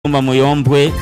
Mba muyombwe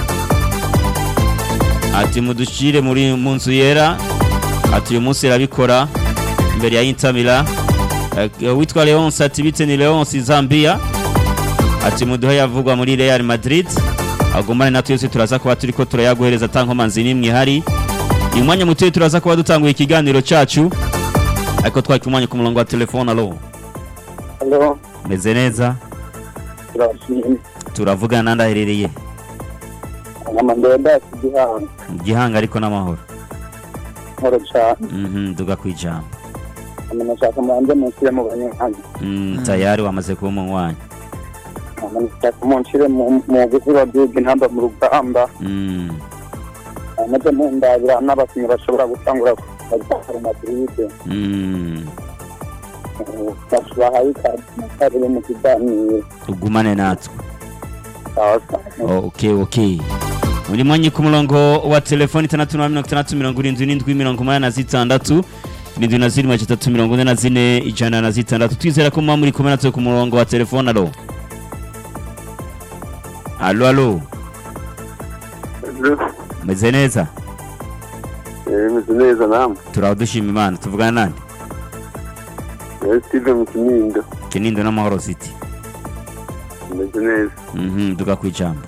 ati mudushire muri mu nzu yera ati uyu munsi irabikora imbere ya Intamira witwa Leonce ati bite ni Leonce Zambia ati muduhe yavugwa muri Real Madrid agumane natwe yose turaza kuba turiko turayaguhereza tankomanzi nimwe ihari uyu mwanya mutoye turaza kuba dutanguye ikiganiro cacu ariko twaki umwanya ku murongo wa telefone alo Halo, meze neza turashimye. turavugana nandaherereye Nkama ndenda kugihanga. gihanga ariko n'amahoro Nkoro cyane. mhm duga kwijambo Nkama nashaka mubanze munshyire mu banyankanyi. Mm, tayari wamaze kuba umunywanyi Nkama nashaka munshire mu mu gusura duga intamba mu rugamba. Mm, Amaze mundabira n'abakinnyi bashobora gutangura kujya Madrid. mm, Bashabahaye kabiri mu kiganiro. ugumane natwe Sawa sawa. oh, okay okay uri mwanyi ku murongo wa telefoni itandatu na mirongo itandatu mirongo irindwi n'indwi mirongo umunani na zitandatu irindwi na zirindwi gatatu mirongo ine na zine ijana na zitandatu twizera ko muba muri kumwe natwe ku murongo wa telefoni alo alo alo meze neza meze neza namwe turaho dushima imana tuvugana nande Eh, Steve mu kinindo kinindo n'amahoro city meze neza mhm duga kwijambo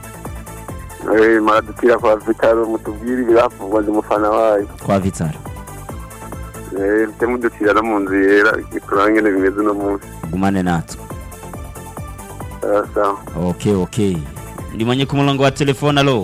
Eh, maradutira kwa vitaro mutubwire ibiravugwa ndi umufana wayo kwa vitara Eh, mte mudutira no mu nzu yera kurangene bimeze uno munsi gumane natwe sawa sawa okay okay ndimanye ku murongo wa telefone alo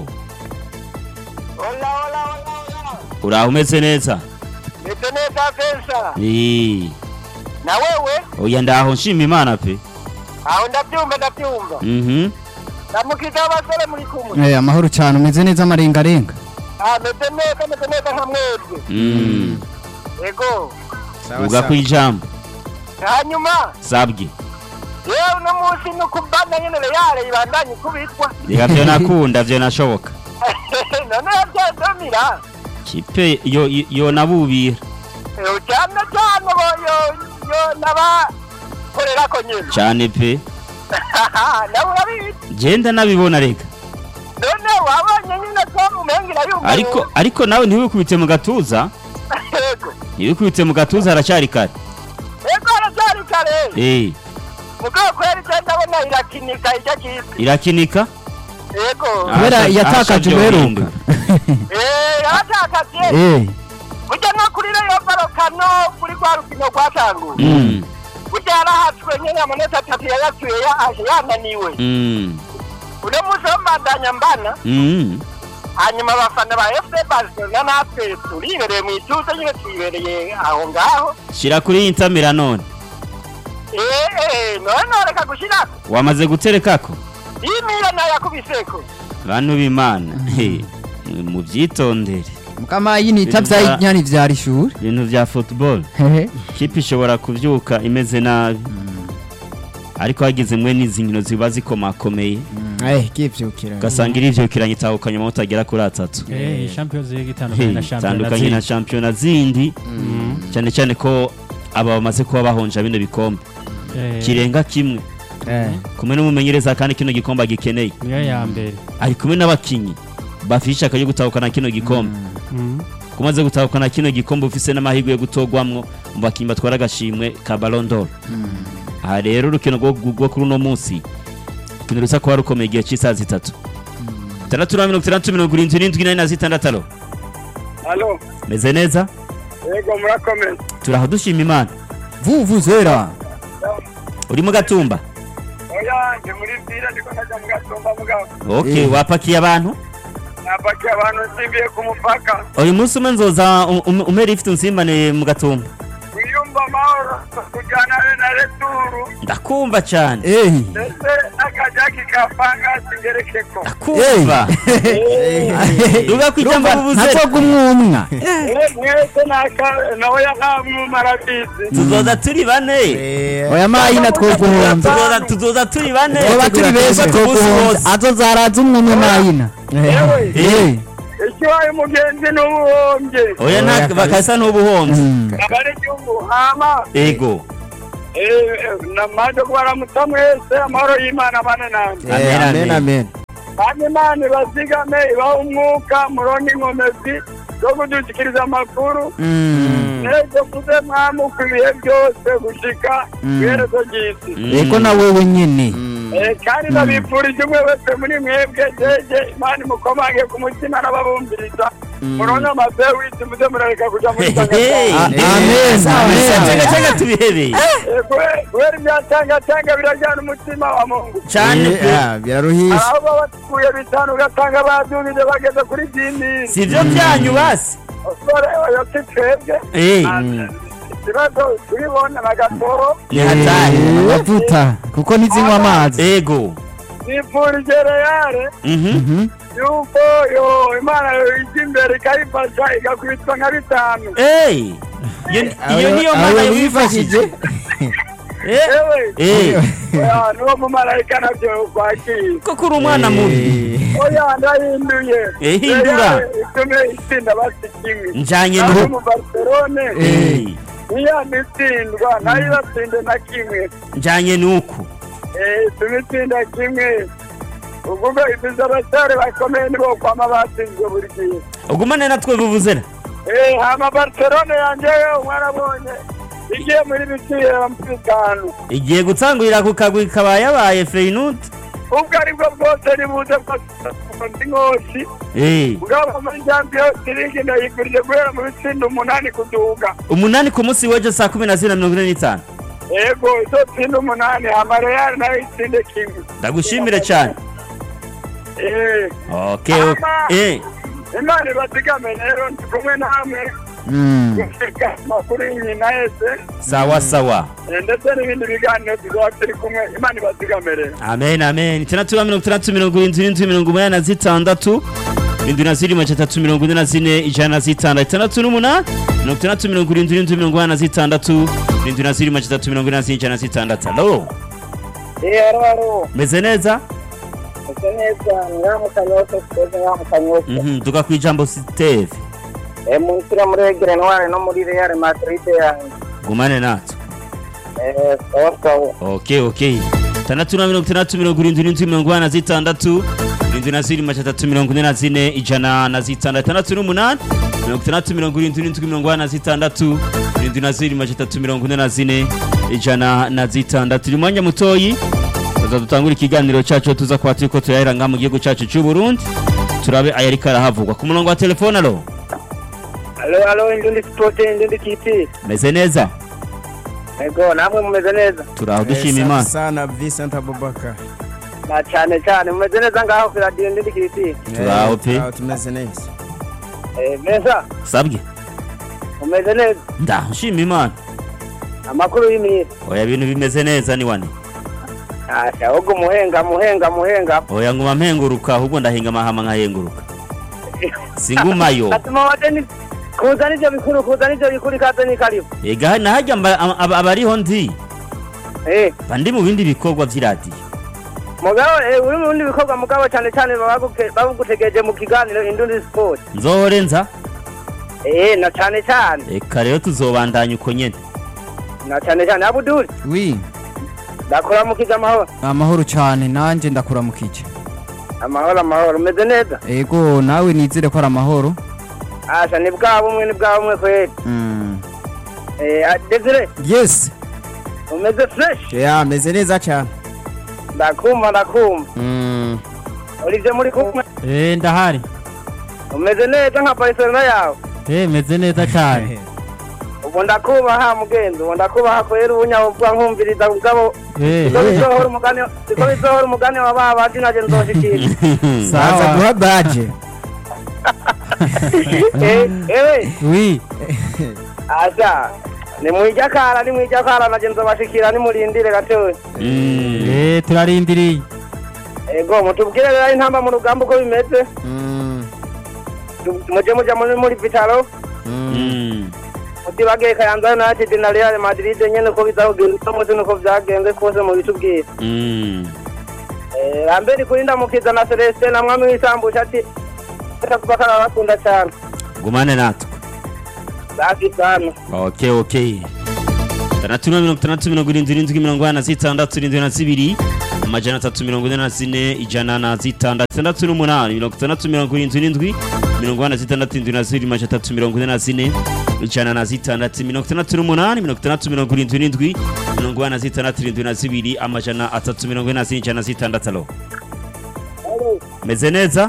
Hola, hola, hola, hola. uraho umeze neza Meze neza pesa. Ii, Na wewe? oya ndaho nshima imana pe Aho ndabyumva ndabyumva. mhm Namukita abasore muri kumwe. Eh, amahoro cyane umeze neza amarengarenga Ah, meze neza meze neza nka mwebwe. Mm, Yego. duga kwijambo Hanyuma, sabwe yewe uno munsi ni ukubana nyene Real ibandanye kubitwa. reka vyo nakunda vyo nashoboka None yabyandamira. kipe yo yo nabubira Eh, cyane cyane bo yo yo naba korera ko nyene. cyane pe Nawe urabizi. genda nabibona reka None wabonye nyine ko umengira yumva. ariko ariko nawe ntiwikubite mu gatuza Yego. ntiwikubite mu gatuza haracyari kare Yego aracyari kare. eh mugabo kweri je ndabona irakinika ijya kisi irakinika yego kubera Ahasha- yatakaje ahasha ubuheruka byohinduka. eh yaratakaje Eh, burya no kuri reyo barokano kuri rwa rukino rwatanguye Mm, burya yarahatswe nyine amanota atatu yayatuye yaje yananiwe mm, uno munsi wo mbandanya mbana mm. hanyuma abafana ba fc barcelona natwe turibereye mu ituze nyine twibereye aho ngaho shira kuri intamira none eh eh none noreka gushirako wamaze guterekako imira nayakubiseko bantu b'imana he, mubyitondere mukama yinita Ibintu bya- vy'inyani vyara ishuri ibintu vya football Hehe. kipe ishobora kuvyuka imeze nabi ariko hagize mwe n'izi nkino ziba zikomakomeye Eh, kivyukira ugasanga irivyukiranye itahukanye amanota agera kuri atatu Eh, Champions League He, itandukanye na Champions itandukanye na shampiyona zindi cyane cyane ko aba bamaze kuba bahonja bino bikombe kirenga kimwe Eh, kumwe n'umumenyereza kandi kino gikombe agikeneye niyo ya mbere ari kumwe n'abakinyi bafite ishaka ryo gutahukana kino gikombe Mm. kumaze gutahukana kino gikombe ufise n'amahirwe yo gutogwamwo mu bakinyi batwara agashimwe ka Ballon d'Or aha rero urukino rwo rwo kuri uno munsi urukino rusa kuba rukomeye igihe cy'isaha zitatu itandatu na mirongo itandatu mirongo irindwi n'indwi nane na zitandatu alo Halo, meze neza yego murakomeye. turaho dushima imana vuvuzera uri mu gatumba Oya, ndi muri vira ndiko najya mu gatumba mugabo. okay Eh. wapakiye abantu Napakiye abantu nsimbiye ku mupaka. uyu munsi umwe nzoza um- um- umere ifite unsimbane mu gatumba Wiyumva amahoro kujyana na returu. ndakumva cyane Eh, ndetse n'akajaki ka fangasi ngerekeko. ndakumva duga kwijambo urumva bubuze ntazoga umwumwa mwese naka nawe yakamwuma arabizi. tuzoza turi bane oya mayina twoguhonza tuzoza tuzoza turi bane twoba turi benshi Tuzoza umunsi twoguhonza wose. azozaraza umwumwe mayina Yewe. Eh, ikibaye umugenzi n'ubuhombye oya nta bakasa n'ubuhomzi mm. abari igihugu hama ego namaze kubaramutsa mwese amahoro y'imana bane nanjye Amen, Eh, amen. amen amen kandi imana ibazigame ibaha umwuka muronke inkomezi zo kudushyikiriza amakuru Mm. neza kuze mwamuka ibihe byose gushika Mm. iherezo ry'isi eko na wewe nyene Eh, kandi ndabifurije umwe wese muri mwebwe jeje imana imukomange ku mutima n'ababumviriza muronke amazeru w'isi muze murareka kuja muri Hey. A- tangatanga amen Cenga amen cenga tubihebeye kubera ibyatangatanga birajyana umutima wa mungu cyane Eh, pe ah, biraruhisha aho baba batuye bitanu ugasanga badunije bageze kuri byinini si byo byanyu basi usore yose twebwe Eh, ikibazo turibona na gatoro ni hatari Eh, amavuta kuko ntizinywa amazi ego nifurije reyare Mhm. Mhm. yuko yo imana ijya imbere ikayifasha igakubitwa nka bitanu Hey. Iyo- iyo niyo Awe- mana awe wifashije wifashije Eh, ewe eh. oya, niwo mumarayika nabyo kwakira koko uri umwana mubi oya ndahinduye Eh, hindura. Reyare itume itsinda basi kimwe njanye naho n'ubu mu barcelone Eh, niyo itsindwa nayo iratsinde na kimwe njanye n'uku Eh, tumitsinda kimwe uvuga ibiza abasare bakomeye nibo kwama batsinzwe buri gihe ugumane natwe buvuzera Eh, hama barcelone yanjeyo mwarabonye igiye muri bitiro bitanu igiye gutangurira ku kagwi kabaye yabaye feyinut ubwo aribwo bwose nibuze ndi nkosi Eh, ubwabo muri champions league ndayigurije guhera mu bitsinda umunani kuduga umunani ku munsi w'ejo saa kumi na zine na mirongo ine n'itanu yego izo tsinda umunani hama real nayo itsinde kimwe ndagushimire cyane Eh, okay, okay. Eh, imana ibazigame rero ndi kumwe namwe Mm. gushika amakuru y'inyina yese sawa sawa eh, ndetse n'ibindi biganiro tuzaba turi kumwe imana ibazigame rero amen amen itandatu na mirongo itandatu mirongo irindwi n'indwi mirongo umunani na zitandatu irindwi na zirindwi majana atatu mirongo ine na zine ijana na zitandatu itandatu n'umunani mirongo itandatu mirongo irindwi n'indwi mirongo inani na zitandatu irindwi na zirindwi majana atatu mirongo ine na zine ijana na zitandatu alo eh haro haro meze neza ese neza ngaho kanyose twese ngaho kanyose Mhm, tuga ku ijambo siteve eh mu nsira muri egere ntware no muri real madrid yanjye gumane natwe eh sawa sawa okay okay itandatu na mirongo itandatu mirongo irindwi n'indwi mirongo inani na zitandatu irindwi na zirindwi majana atatu mirongo ine na zine ijana na zitandatu itandatu n'umunani mirongo itandatu mirongo irindwi n'indwi mirongo inani na zitandatu irindwi na zirindwi majana atatu mirongo ine na zine ijana na zitandatu uyu mwanya mutoyi tuza dutangura ikiganiro cyacu tuza kuba turi ko turahera ngaha mu gihugu cyacu cy'u Burundi turabe ayariko arahavugwa ku murongo wa telefone alo alo alo indundi sport indundi kiti meze neza ego namwe mumeze neza turaho dushima imana sana Vincent Abubakar na cyane cyane mumeze neza ngaho ku radio indundi kiti Turaho pe. Turaho tumeze neza eh meza sabwe mumeze neza ndashima imana amakuru y'imiri oya ibintu bimeze neza ni wane asha ahubwo muhenga muhenga muhenga oya nguma mpenguruka ahubwo ndahinga amahama nkahenguruka singumayo atuma wadeni kuza nivyo bikuru kuza nivyo bikuru ikaze ni karibu ega nahajya mba- aba- aba- abariho ndi eh mba ndi mu bindi bikorwa by'iradiyo mugabo eh uri mu bindi bikorwa mugabo cyane cyane babaguke- bagutegereje mu kiganiro indundi sport nzohore nza eh na cyane cyane reka rero tuzobandanya uko nyene na cyane cyane abuduri wi ndakora mu kiza amahoro amahoro cyane nanjye ndakuramukije amahoro amahoro umeze neza ego nawe nizere ko ari amahoro asha ni bwa bumwe ni bwa bumwe kweli Mm. eh ah, Desire yes umeze fresh ya meze neza cyane ndakumva ndakumva Mm. urivye muri kumwe Eh, ndahari umeze neza nka Barcelona yawe Eh, meze neza cyane ubu ndakubaha mugenzi ubu ndakubaha kwera ubunyabupfa nkumviriza mugabo Eh, siko bizohora umugani siko bizohora umugani wa ba bandi naje nzoshikira baza sawa guha baje eh ewe wi asha ni mwijakara ni mwijakara naje nzobashikira nimurindire gatoya Mm. Eh, turarindiriye ego mutubwire rero intamba mu rugamba uko bimeze Mm. Tu- muje muja muri muri vitalo Mm. Mm. mutibageye kayanza united na real madrid nyene ko bizakugenda uno munsi nuko vyagenze kose mubitubwire Mm. Eh, rambere kurinda mukiza na celestin na mwami w'isambusha ati kuba karabakunda cyane gumane natwe safi sana okay okay itandatu na mirongo itandatu mirongo irindwi irindwi mirongo inani na zitandatu irindwi na zibiri amajana atatu mirongo ine na zine ijana na zitandatu itandatu n'umunani mirongo itandatu mirongo irindwi irindwi mirongo inani na zitandatu irindwi na zibiri amajana atatu mirongo ine na zine ijana na zitandatu mirongo itandatu n'umunani mirongo itandatu mirongo irindwi irindwi mirongo inani na zitandatu irindwi na zibiri amajana atatu mirongo ine na zine ijana na zitandatu alo meze neza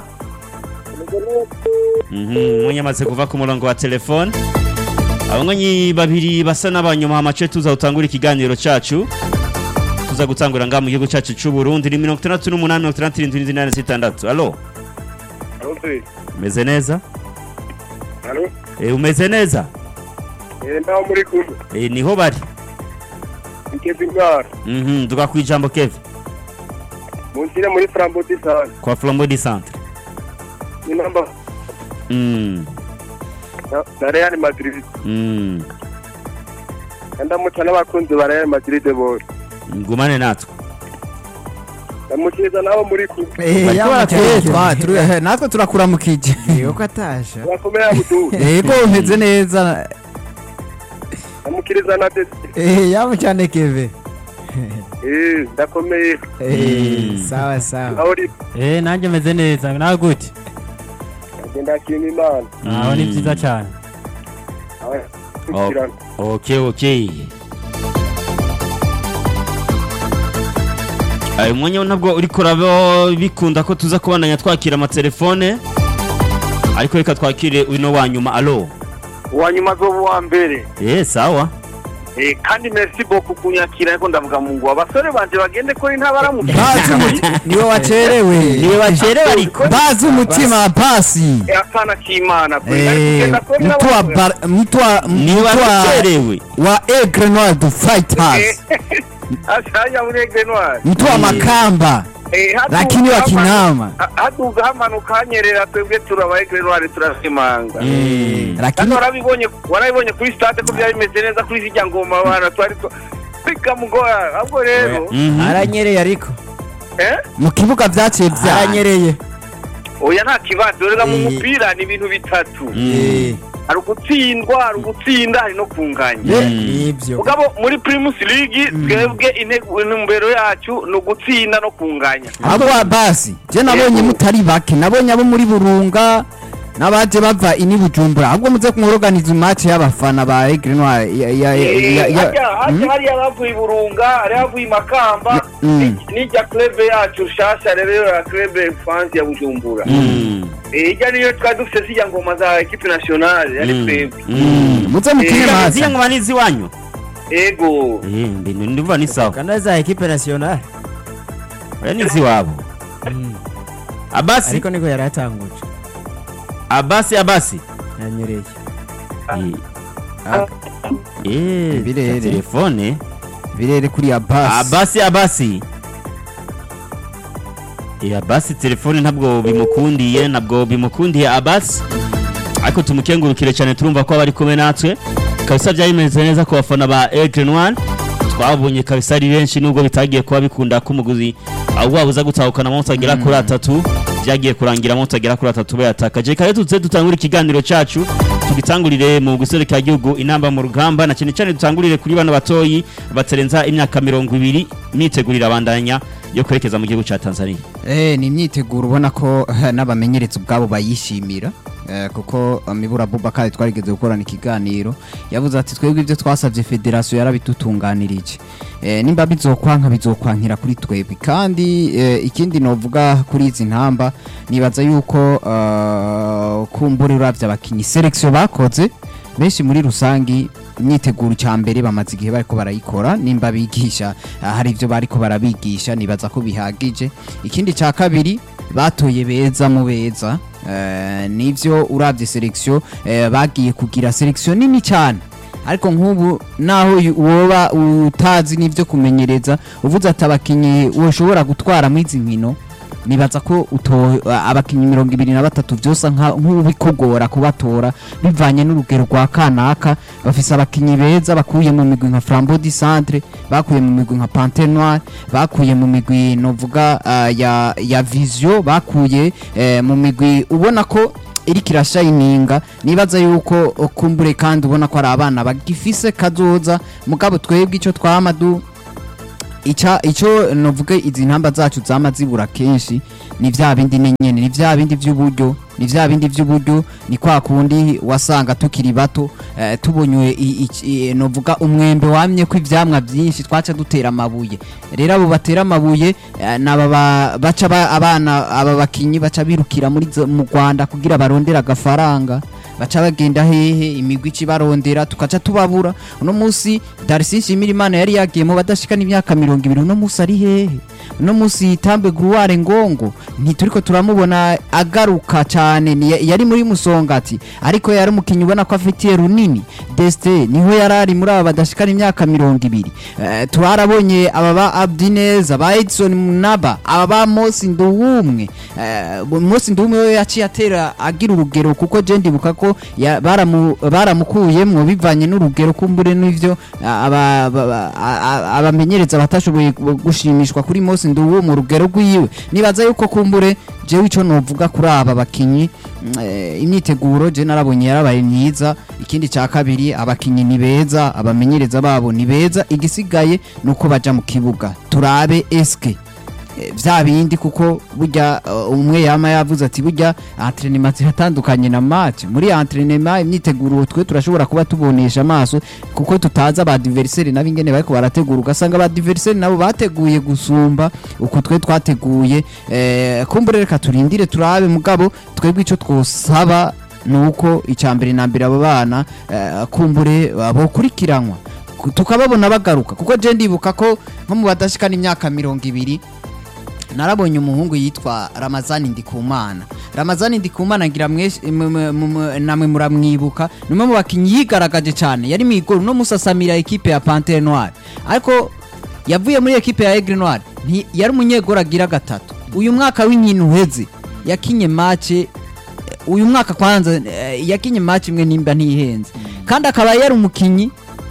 Mhm, mwenye amaze kuva ku murongo wa telefone abanywanyi babiri basa n'abanyuma amace tuza gutangura ikiganiro cacu tuza gutangura ngaha mu gihugu cacu c'u Burundi ni mirongo itandatu n'umunani mirongo itandatu irindwi n'indwi n'inani zitandatu alo Aloze. umeze neza Alo. e, umeze neza Eh ndaho muri kumwe. e, niho bari Ikezi ngara. Mhm, duga kwijambo Kevin Munsire muri Framboti sana. kwa Flambeau du Centre Ni namba mm, na- na Real Madrid. mm. Ndamuca n'abakunzi ba Real Madrid bose. ngumane natwe Ndamukiza nabo muri kumwe. Eh, Bariko ya baratwereka. mukeye, twa- turi- eh, natwe turakuramukije yuko atasha Bakomeye abudu. yego umeze neza Ndamukiriza na Desi. Eh, yabo cyane keve Eh ndakomeye. Eh, Mm. sawa sawa Aho uri eh nanjye meze neza nawe gute agenda kinga Imana. aho ni byiza cyane Aho Oh. tukirana. Okay, okay. Ayo mwanya ntabwo uriko uraba bikunda ko tuza kubandanya twakira amatelefone ariko reka twakire uno wa nyuma alo uwanyuma zoba uwa mbere eh sawa Eh, kandi merci beaucoup kunyakira ariko ndavuga mu ngo abasore banje bagende kuri ntabaramutse bazi umutima niwe wacerewe niwe bacerewe ariko bazi umutima pasi Eh, apana k'imana kweli. Eh, Ariko kugenda kuri mtu wa n'abasore. bar- mtu wa niwe mtu wa bacerewe wa Aigle Noir du Fighters ashaya muri Aigle Noir. mtu wa Makamba Eh, haduga lakini wa hamanu- Kinama ha- haduga hamanuka hanyerera twebwe turaba Aigle Noir turashimanga Mm. kandi lakini warabibonye warabibonye kuri stade ko byari bimeze neza kuri zijya ngoma bana twari two- bikamugora ahubwo rero Mhm. aranyereye ariko eh mu kibuga vyaciye vya aranyereye oya nta kibazo rega mu Eh. mupira ni ibintu bitatu Mm. hari ugutsindwa hari ugutsinda hari no kunganya Mm. nibyo mugabo muri primus league twebwe intego intumbero yacu ni ugutsinda no kunganya ahubwo basi je nabonye Yego. mutari bake nabonye abo muri Burunga n'abaje bava ini Bujumbura ahubwo muze kumworoganiza match y'abafana ba Aigle Noir ya ya ya- ya hajya Hmm? hajya hariya bavuye i burunga hari havuye i makamba Mm. ni- n'ijya club yacu nshasha rero ya club france ya bujumbura Mm. Eh, ijya niyo twari dufite zijya ngoma za equipe nationale yari Mm. twebwe Mm. muze mukine Eh, match Ziriya ngoma ni iziwanyu ego Eh, mbinu ndumva ni sawa kana za equipe nationale oya ni iziwabo abasi ariko niko yari atanguje abasi abasi yanyereye Eh, Birere. telefone birere kuri ya basi abasi abasi Eh, abasi telefone ntabwo bimukundiye ntabwo bimukundiye abasi ariko tumukengurukire cyane turumva ko bari kumwe natwe kabisa byari bimeze neza ku bafana ba Aigle Noir twabonye kabisa ari benshi nubwo bitagiye kuba bikunda ko umuguzi ahubwo wabuza gutahukana amanota agera kuri atatu byagiye kurangira amanota agera kuri atatu bayatakaje kare tuze dutangure ikiganiro cyacu tugitangurire mu guserukira igihugu inamba mu rugamba na cyane cyane dutangurire kuri bano batoyi batarenza imyaka mirongo ibiri imyitegurire abandanya yo kwerekeza mu gihugu cya Tanzania Eh, ni imyiteguro ubona ko eh, n'abamenyereza ubwabo bayishimira eh, kuko eh, Mibura Abubakar twarigeze gukorana ikiganiro yavuze ati twebwe ibyo twasabye federasiyo yarabitutunganirije eh, nimba bizokwanka bizokwankira kuri twebwe kandi eh, ikindi novuga kuri izi ntamba nibaza yuko uh, kumbura uravye abakinyi selection bakoze benshi muri rusangi imyiteguro cya mbere bamaze igihe bariko barayikora nimba bigisha ah, hari ibyo bariko barabigisha nibaza ko bihagije ikindi cya kabiri batoye beza mu beza eh, nivyo uravye selection eh, bagiye kugira selection nini cyane ariko nk'ubu naho yu- woba utazi n'ibyo kumenyereza uvuze ati abakinyi ushobora gutwara muri izi nkino nibaza ko uto abakinyi mirongo ibiri na batatu byose nka- nk'ubikugora kubatora bivanye n'urugero rwa kanaka bafise abakinyi beza bakuye mu migwi nka Flambeau du Centre bakuye mu migwi nka Panthère Noire bakuye mu migwi novuga ah, ya ya Vision bakuye eh, mu migwi ubona ko iriko irashayininga nibaza yuko uh, kumbure kandi ubona ko ari abana bagifise kazoza mugabo twebwe icyo twama du ica icyo novuga izi ntamba zacu zama zibura kenshi ni vya bindi nyene ni vya bindi vy'uburyo ni vya bindi vy'uburyo ni kwa kundi wasanga tukiri bato eh, tubonywe i- i- i- novuga umwembe wamye ko ivyamwa vyinshi twaca dutera amabuye rero abo batera amabuye eh, naba ba- baca ba- abana aba bakinyi baca birukira muri zo- mu Rwanda kugira barondera agafaranga baca bagenda hehe imigwi ikibarondera tukaca tubabura uno munsi Darcy Nshimirimana yari yagiye mu badashikana imyaka mirongo ibiri uno munsi ari hehe uno munsi Tambe Gruware Ngongo ntituriko turamubona agaruka cyane ni- yari muri musongati ariko yari umukinnyi ubona ko afitiye runini Deste niho yari ari muri aba badashikana imyaka mirongo ibiri Eh, turarabonye aba ba Abdineza ba Edson Munaba aba ba Mosi Nduwumwe Eh, Mosi Nduwumwe we yaciye atera agira urugero kuko je ndibuka ko ya- baramu- baramukuyemwo bivanye n'urugero kumbure n'ivyo ah, aba- aba- a- a- abamenyereza batashoboye gu- gushimishwa kuri Mosi Nduwumwe urugero rwiwe nibaza yuko kumbure jewe ico novuga kuri aba bakinyi mm, eh, imyiteguro je narabonye yarabaye myiza ikindi ca kabiri abakinyi ni beza abamenyereza babo ni beza igisigaye nuko baja mu kibuga turabe eske eh, vya bindi kuko burya uh, umwe yama yavuze ati burya entraînement ziratandukanye na match muri entraînement imyiteguro twe turashobora kuba tubonesha amaso kuko tutazi abadiverseri nabo ingene bariko barategura ugasanga abadiverseri nabo bateguye gusumba uko twe twateguye eh, kumbure reka turindire turabe mugabo twebwe ico twosaba nuko icambere na mbere abo bana eh, kumbure bokurikiranwa Ku- tukababona bagaruka kuko je ndibuka ko nko mu badashikana imyaka mirongo ibiri narabonye umuhungu yitwa ramazani ndikumana ramazani ndikumana ngira mwese- m- m- m- namwe muramwibuka ni umwe mu bakinnyi yigaragaje cyane yari mwigoro no musasamira ekipe ya pantere noire ariko yavuye muri ekipe ya egre noire nti- yari umunyegoro agira gatatu uyu mwaka w'inkino uheze yakinye mace uyu mwaka kwanza eh, yakinye match imwe nimba ntihenze kandi akaba yari umukinyi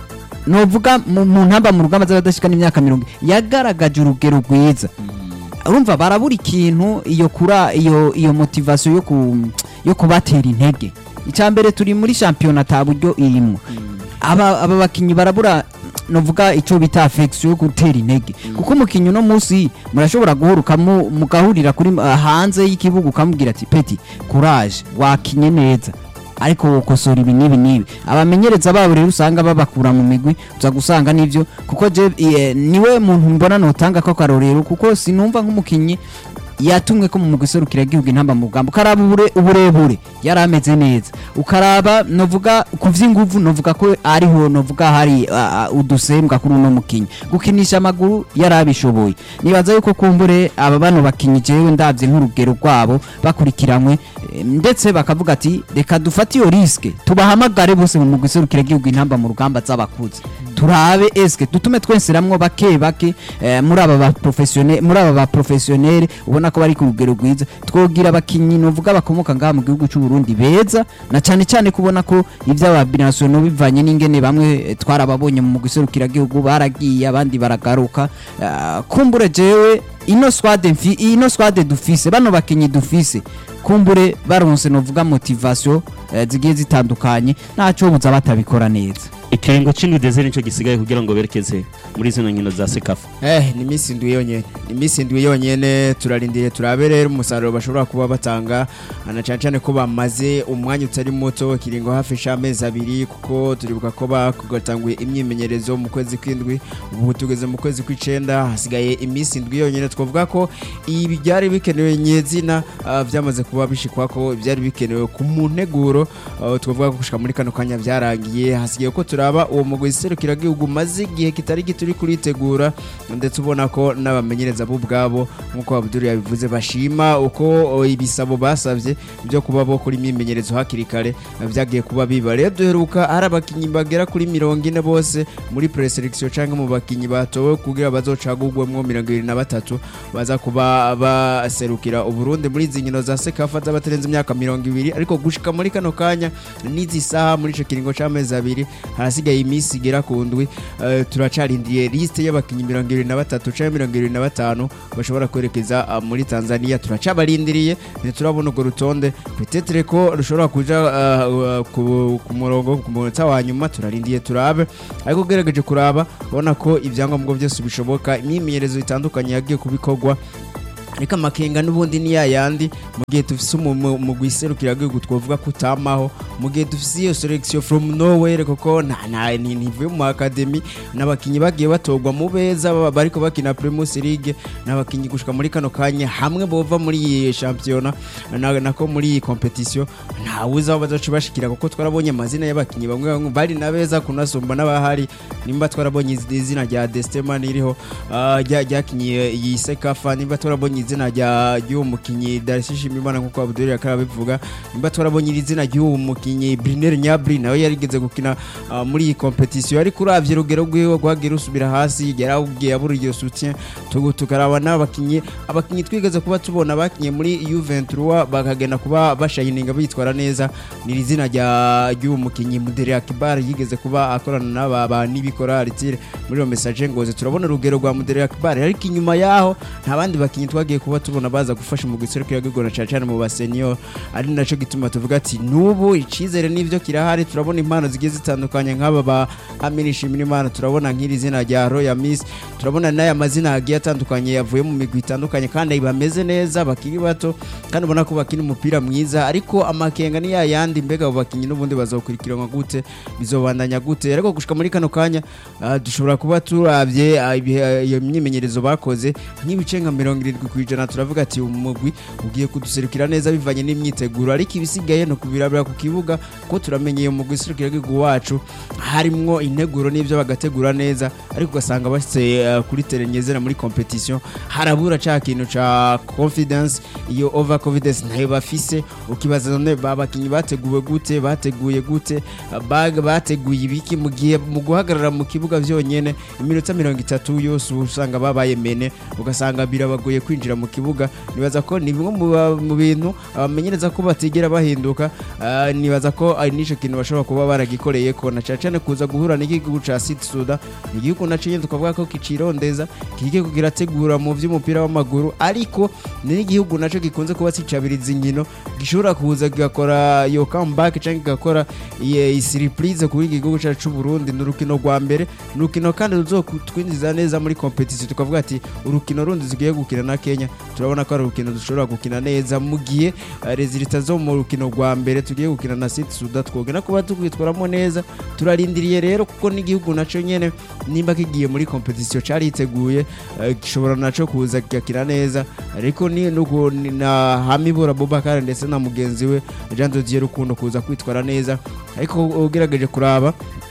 novuga mu mu ntamba mu rugamba z'abadashikana imyaka mirongo yagaragaje urugero rwiza urumva barabura ikintu iyo kura iyo iyo motivation yo ku yo kubatera intege icyambere turi muri shampiyona ta buryo irimo aba aba bakinyi barabura novuga icyo bita affection yo gutera intege kuko umukinyi uno munsi murashobora guhuruka mu- mugahurira kuri uh, hanze y'ikibuga ukamubwira ati peti courage wakinye neza ariko wokosora ibi n'ibi n'ibi abamenyereza babo rero usanga babakura mu migwi uza gusanga n'ivyo kuko je eh, niwe muntu mbona notanga ko karorero kuko sinumva nk'umukinyi yatumwe ko mu mugwi serukira igihugu intamba mu rugamba ukaraba ubure- uburebure yari ameze neza ukaraba novuga ku vy'inguvu novuga ko ariho novuga hari uh, uh, udusembwa kuri uno mukinyi gukinisha amaguru yari abishoboye nibaza yuko kumbure aba bano bakinyi jewe ndavye nk'urugero rwabo bakurikiranywe eh, ndetse bakavuga ati reka dufate iyo riske tubahamagare bose mu mugwi serukira igihugu intamba mu rugamba z'abakuze turabe eske dutume twenseramwo bake bake eh, muri aba ba professionnel muri aba ba professionnel ubona ko bari ku rugero rwiza twogira abakinyi novuga bakomoka ngaha mu gihugu cy'u Burundi beza na cyane cyane kubona ko ivy'aba binational bivanye n'ingene bamwe eh, twarababonye mu guserukira gihugu baragiye abandi baragaruka Ah, kumbure jewe ino squad mfi ino squad dufise bano bakinyi dufise kumbure baronse novuga motivation eh, zigiye zitandukanye ntaco buza batabikora neza ikiringo c'indwi deze nico gisigaye kugira ngo berekeze muri zino nkino za sekafa Eh, ni iminsi indwi yonyene ni iminsi indwi yonyene turarindiriye turabe rero umusaruro bashobora kuba batanga na cyane cyane ko bamaze umwanya utari muto kiringo hafi c'amezi abiri kuko turibuka ko bakugatanguye imyimenyerezo mu kwezi kw'indwi ubu tugeze mu kwezi kw'icenda hasigaye iminsi indwi yonyene twavuga ko ibi byari bikenewe nyezina ah, byamaze kuba bishikwa ko byari bikenewe ku mu nteguro ah, twavuga ko gushika muri kano kanya byarangiye hasigaye ko turaba uwo mugwi serukiragihugu maze igihe kitari gito uri kuritegura ndetse ubona ko n'abamenyereza bo ubwabo nk'uko Abdul yabivuze bashima uko o, ibisabo basabye byo kuba bo kuri imyimenyerezo hakiri kare eh, byagiye kuba biba rero duheruka hari abakinnyi bagera kuri mirongo ine bose muri preselection cyangwa mu bakinnyi batowe kugira bazocagurwemwo mirongo ibiri na batatu baza kuba baserukira uburundi muri izi nkino za sekafa z'abatarenze imyaka mirongo ibiri ariko gushika muri kano kanya n'izi saha muri ico kiringo c'amezi abiri hari harasigaye iminsi igera ku ndwi eh, turacarindiye liste y'abakinnyi mirongo irindwi na batatu cyangwa mirongo irindwi na batanu bashobora kwerekeza ah, muri tanzania turacabarindiriye ntiturabona urwo rutonde petetere ko rushobora kuja ah, ah, ku ku murongo ku munota wa nyuma turarindiye turabe ariko ugerageje kuraba ubona ko ibyangombwa byose bishoboka imyimenyerezo itandukanye yagiye kubikorwa ariko amakenga n'ubundi ni yayandi mu gihe dufise umugwi iserukira gihugu twavuga ko utamaho mu gihe dufise iyo selection from nowhere kuko nta nta ni- ntivuye mu academy n'abakinyi bagiye batorwa mu beza baba bariko bakina Primus League n'abakinyi gushika muri kano kanya hamwe bova muri iyi shampiyona na- nako muri iyi competition nta wuzi aho bazoca bashikira kuko twarabonye amazina y'abakinyi bamwe bamwe bari na beza kunasumba n'abahari nimba twarabonye iz- izina rya Destema ririho ah, rya- ryakinyiye iyi sekafa nimba twarabonye izina rya ry'uwo mukinyi Darcy Shimimana nkuko Abdul yakara bivuga nimba twarabonye iri zina ry'uwo mukinyi Briner Nyabri nawe yarigeze gukina ah, muri iyi competition ariko uravye urugero rwiwe rwagiye rusubira hasi yarawubwiye abura iryo soutien tugu tukaraba n'abakinyi abakinyi twigeze kuba tubona bakinye muri U23 bakagenda kuba bashayininga bitwara neza ni iri zina rya ry'uwo mukinyi Mudere Akibar yigeze kuba akorana n'aba ba nibikora Ritire muri iyo message ngoze turabona urugero rwa Mudere Akibar ariko inyuma yaho nta bandi bakinyi twagiye kuba tubona baza gufasha mu giserukira gigona cyane cyane mu basenior ari naco gituma tuvuga ati nubu icizere n'ivyo kirahari turabona impano zigiye zitandukanye nk'aba ba Amini Shimirimana turabona nk'iri zina rya Royal Miss turabona n'aya mazina agiye atandukanye yavuye mu migwi itandukanye kandi bameze neza bakiri bato kandi ubona ko bakina umupira mwiza ariko amakenga ni yayandi mbega abo bakinyi n'ubundi bazokurikiranwa gute bizobandanya gute ariko gushika muri kano kanya ah, dushobora kuba turavye ah, ibihe- iyo myimenyerezo bakoze nk'ibice nka mirongo irindwi ku ijana turavuga ati umugwi ugiye kuduserukira neza bivanye n'imyiteguro ariko ibisigaye ni ukubirabira ku kibuga ko turamenye iyo mugwi iserukira igihugu wacu harimwo integuro n'ibyo bagategura neza ariko ugasanga bashyize eh, kuri terenyezera muri competition harabura ca kintu ca confidence iyo over confidence nayo bafise ukibaza none babakinyi bateguwe gute bateguye gute bag bateguye ibiki mu gihe mu guhagarara mu kibuga vyonyene iminota mirongo itatu yose usanga babaye mene ugasanga birabagoye kwinjira mu kibuga nibaza ko ni bimwe mu ba- mu bintu abamenyereza ko batigera bahinduka ah, nibaza ko ari nico kintu bashobora kuba baragikoreye ko na cane cane kuza guhura n'igihugu ca Sud Sudan ni igihugu naco nyene tukavuga ko kicirondeza kigiye kugira tegura mu vy'umupira w'amaguru ariko ni n'igihugu naco gikunze kuba cicabiriza inkino gishobora kuza kigakora iyo comeback canke kigakora iyi surprise kuri iki gihugu cacu c'u Burundi ni urukino rwa mbere ni urukino kandi ruzotwinjiza neza muri competition tukavuga ati urukino rundi zigiye gukina na Kenya turabona ko ari urukino dushobora gukina neza mu gihe eh, resultat zo mu rukino rwa mbere tugiye gukina na Sud Sudan twogena kuba tukwitwaramo neza turarindiriye rero kuko n'igihugu naco nyene nimba kigiye muri competition cariteguye eh, gishobora naco kuza kigakina neza ariko ni nuko ni na Hamibura Bobakar ndetse na mugenzi we Jean de Dieu Rukundo kuza kwitwara neza ariko ugerageje kuraba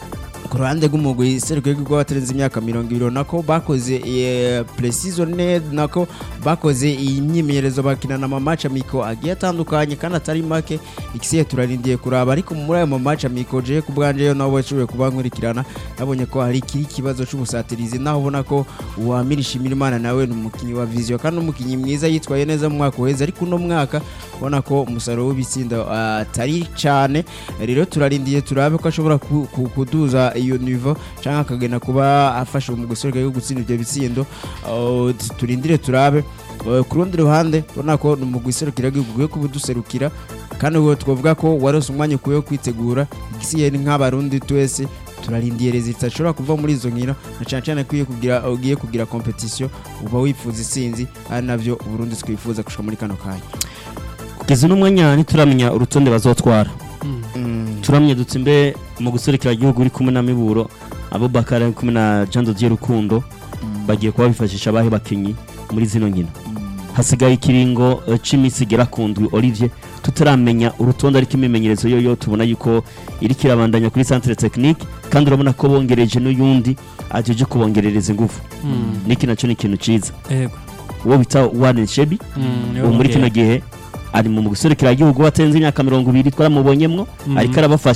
ku ruhande rw'umugwi serukiro rw'igihugu w'abatarenze imyaka mirongo ibiri nako bakoze eh, precision net nako bakoze iyi myimenyerezo bakina na mamaca miko agiye atandukanye kandi atari make ikisiye turarindiye kuraba ariko muri ayo mamaca miko je ku bwanje yo nabo bashoboye kuba nkurikirana nabonye ko hari kiri ikibazo c'ubusatirizi naho ubona ko uwamirisha imana nawe ni umukinnyi wa vision kandi umukinnyi mwiza yitwaye neza mu mwaka uheze ariko uno mwaka ubona ko umusaruro w'ibitsindo ah, atari cane rero turarindiye turabe ko ashobora ku- ku- kuduza iyo nivo cyangwa akagenda kuba afasha mu gusoreka yo gutsinda ibyo bitsindo Uh, t- turindire turabe Uh, ku rundi ruhande ubona ko ni mu guserukira igihugu ugiye kubuduserukira kandi uwo twavuga ko warose umwanya ukwiye wo kwitegura igisiye ni nk'abarundi twese turarindiye rezita ashobora kuva muri izo nkino na cyane cyane ko iyo kugira ugiye kugira competition uba wifuza isinzi ari navyo uburundi twifuza gushika muri kano kanya kugeza uno mwanya ntituramenya urutonde bazotwara Mm. turamye dutse imbe mu guserukira igihugu uri kumwe na miburo abubakar ari kumwe na jean dodier rukundo bagiye kuba bifashisha abahe bakinyi muri zino nkino hasigaye ikiringo eh, c'iminsi igera ku ndwi olivier tutaramenya urutonde ariko imimenyerezo yoyo tubona yuko iriko irabandanya kuri centre technique kandi urabona ko bongereje n'uyundi ajeje kubongerereza ingufu niki naco ni ikintu ciza yego uwo bita warren shebi ubu muri kino gihe ari mu guserukira igihugu watenze imyaka mirongo ibiri twaramubonyemwo Mhm. ariko arabafasha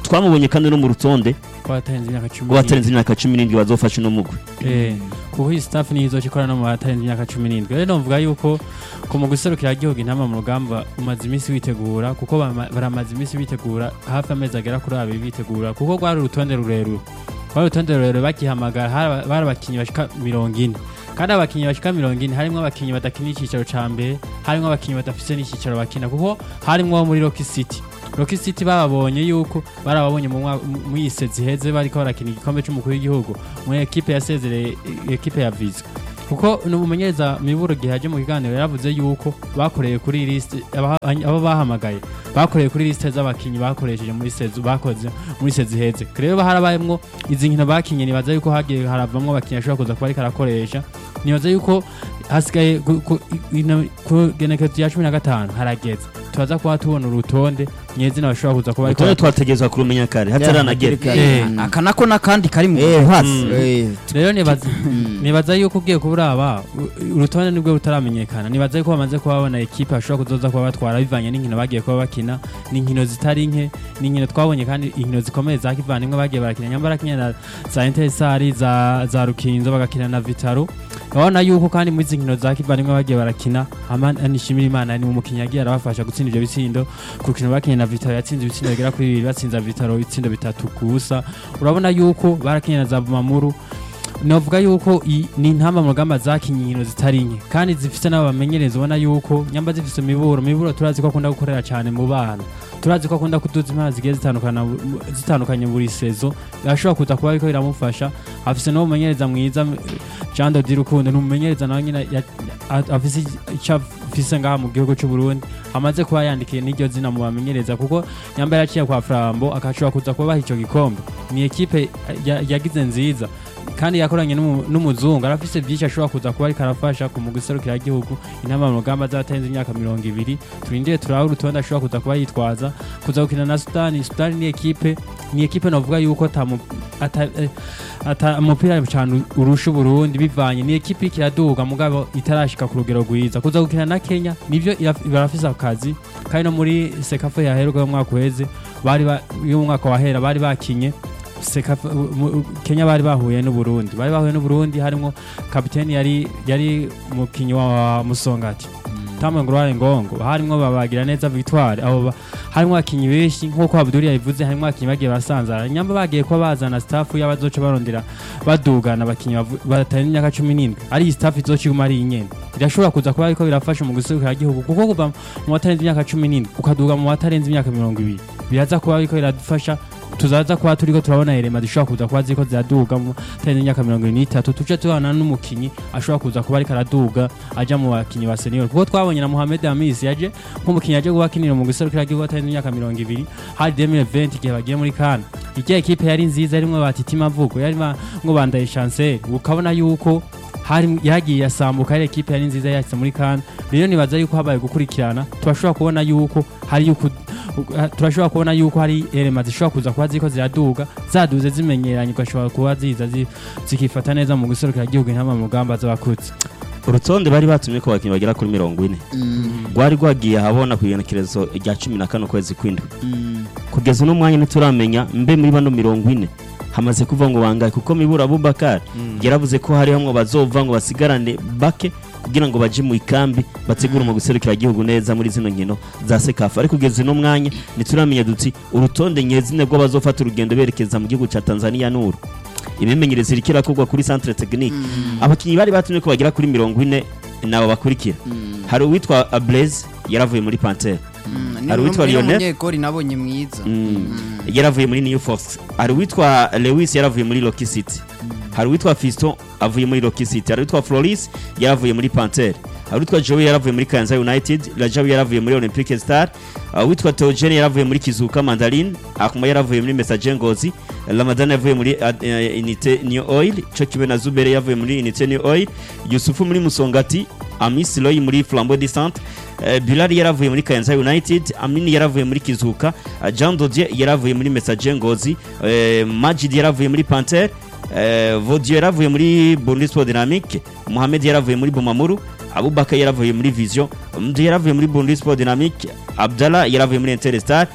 twamubonye kandi no mu rutonde ko batarenze imyaka cumi rw'abatarenze imyaka cumi n'indwi bazofasha uno mugwi Eh, kuko iyi staff niyo izoca ikora no mu batarenze imyaka cumi n'indwi rero novuga yuko ku mu guserukira igihugu intama mu rugamba umaze iminsi witegura kuko bama- baramaze iminsi bitegura hafi amezi agera kuri abiri bitegura kuko rwari urutonde rurerure rwari urutonde rurerure bagihamagara hari- bari abakinnyi bashika mirongo ine kandi abakinnyi bashika mirongo ine harimo abakinnyi badakina icyicaro ca mbere harimo abakinnyi badafise n'icyicaro bakina kuko harimo abo muri Rock City Rock City bababonye yuko barababonye mu mwa- mu- muri ise ziheze bariko barakina igikombe c'umukuru w'igihugu mu ekipe yasezereye ekipe ya Visa kuko numumenyereza miburo gihe yaje mu kiganiro yaravuze yuko bakoreye kuri liste aba- abo bahamagaye bakoreye kuri liste z'abakinyi bakoresheje muri sezu bakoze muri sezu iheze rero harabayemwo izi nkino bakinye nibaza yuko hagiye haravamwo abakinyi ashobora kuza kuba ariko arakoresha nibaza yuko hasigaye ku- ku- ino- ku genekezo ya cumi na gatanu harageze turaza kuba tubona urutonde nyezina bashobora kuza kuba ariko urutonde twategerezwa kurumenya kare hataranagera Eh, aka nako n'akandi kari mu Eh, buhatsi mm. eh, rero nibaza nibaza yuko ugiye kuburaba u- urutonde nibwo rutaramenyekana nibaza yuko bamaze kuba babona ekipe bashobora kuzoza kuba batwara bivanye n'inkino bagiye kuba bakina n'inkino zitari nke n'inkino twabonye kandi inkino zikomeye za kivandimwe bagiye barakina nyamba barakina na za intesari za, za rukinzo bagakina na vitaro urabona yuko kandi muri izi nkino za kivandimwe bagiye barakina Amani nishimira imana ni umukinnyi yagiye arabafasha gutsinda ibyo bitsindo ku rukino bakinye na vitaro yatsinze ibitsindo bigera kuri bibiri batsinza vitaro ibitsindo bitatu ku busa urabona yuko barakinye na za bumamuru novuga yuko i- ni intamba mu rugamba zakinye inkino zitari nke kandi zifite n'abo bamenyereza ubona yuko nyamba zifite imiburo imiburo turazi ko akunda gukorera cyane mu bana turazi ko akunda kuduza impano zigiye zitandukana bu- zitandukanye buri sezo ashobora kuza kuba ariko biramufasha afise n'uwo mumenyereza mwiza m- Jean de Dirukundo ni umumenyereza nawe nyine ya- a- afise icyo afise ngaha mu gihugu cy'u Burundi amaze kuba yandikiye n'iryo zina mu bamenyereza kuko nyamba yaciye kwa Flambo akashobora kuza kuba baha icyo gikombe ni ekipe ya- yagize nziza kandi yakoranye n'umu- n'umuzungu arafise byinshi ashobora kuza kuba ariko arafasha ku mugwi igihugu intama mu rugamba z'abatenze imyaka mirongo ibiri turindire turabe urutonde ashobora kuza kuba yitwaza kuza gukina na sudani sudani ni ekipe ni ekipe navuga yuko atamu- ata- eh, ata umupira cyane urusha uburundi bivanye ni ekipe iriko iraduga mugabo itarashika ku rugero rwiza kuza gukina na kenya nivyo iraf- barafise akazi kandi no muri sekafa yaheruka y'umwaka uheze bari ba- y'umwaka wahera bari bakinye Sekafa- u- mu- Kenya bari bahuye n'Uburundi bari bahuye n'Uburundi harimo kapiteni yari yari umukinyi wa Musongati Tamwe Ngurare Ngongo harimo babagira neza Victoire abo ba- harimo abakinyi benshi nkuko Abdul yabivuze harimo abakinyi bagiye basanzara nyamba bagiye ko bazana staff y'abazoca barondera badugana abakinyi bavu- batari imyaka 17 ari iyi staff izoca iguma ari inyene irashobora kuza kuba ariko birafasha mu guserukira igihugu kuko kuva mu batarenze imyaka 17 ukaduga mu batarenze imyaka 20 biraza kuba ariko biradufasha tuzaza kuba turiko turabona elema zishobora kuza kuba ziriko ziraduga mu tarenze imyaka mirongo irindwi n'itatu tuje tubana n'umukinyi ashobora kuza kuba ariko araduga aja mu bakinyi ba senior kuko twabonye na Mohamed Amis yaje nk'umukinyi yaje guhakinira mu guserukira igihugu atarenze imyaka mirongo ibiri hari 2020 igihe bagiye muri Kana igihe ekipe yari nziza yarimwo batiti mavugo yari ngo bandaye chancel ukabona yuko hari yagiye yasambuka ari ekipe yari nziza yatse muri Kana rero nibaza yuko habaye gukurikirana turashobora kubona yuko hari yuko turashobora kubona yuko hari elema zishobora kuza kuba ziriko ziraduga zaduze zimenyeranye ugashobora kuba ziza zi- zikifata neza mu guserukira igihugu intama mu rugamba z'abakutse urutonde bari batumye ko abakinnyi bagera kuri mirongo ine rwari rwagiye ahabona ku igenekerezo rya cumi na kane ukwezi kw'indwi kugeza uno mwanya ntituramenya mbe muri bano mirongo ine hamaze kuva ngo bangahe kuko mibura abubakar yaravuze ko hari hamwe bazova ngo basigarane bake kugira ngo baje mu ikambi bategure mu guserukira igihugu neza muri zino nkino za sekafa ariko kugeza uno mwanya ntituramenya duti urutonde nyezine rw'abazofata urugendo berekeza mu gihugu cya tanzania n'uru imimenyerezo iriko irakorwa kuri centre technique abakinnyi bari batumye ko bagera kuri mirongo ine nabo bakurikira hari uwitwa blaise yaravuye muri pantere Hari uwitwa Lionel? umunyegori nabonye mwiza yaravuye muri new force hari uwitwa lewis yaravuye muri rocky city hari uwitwa fiston avuye muri rocky city hari uwitwa floris yaravuye muri pantere hari uwitwa joey yaravuye muri kanza united rajabu yaravuye muri olympic star uh, uwitwa teogene yaravuye muri kizuka mandarine akuma yaravuye muri message ngozi ramadan yavuye muri uh, uh, unité new oil cyo kimwe na zubere yavuye muri unité new oil yusufu muri musongati amis loy muri flambeau de centre uh, bilal yaravuye muri kayanza united amini yaravuye muri kizuka uh, jean dodier yaravuye muri message ngozi uh, majid yaravuye muri pantere uh, vodio yaravuye muri bundesport dynamique mohamed yaravuye muri bomamuru abubaka yaravuye muri vision mdu yaravuye muri bundesport dynamique abdallah yaravuye muri interstar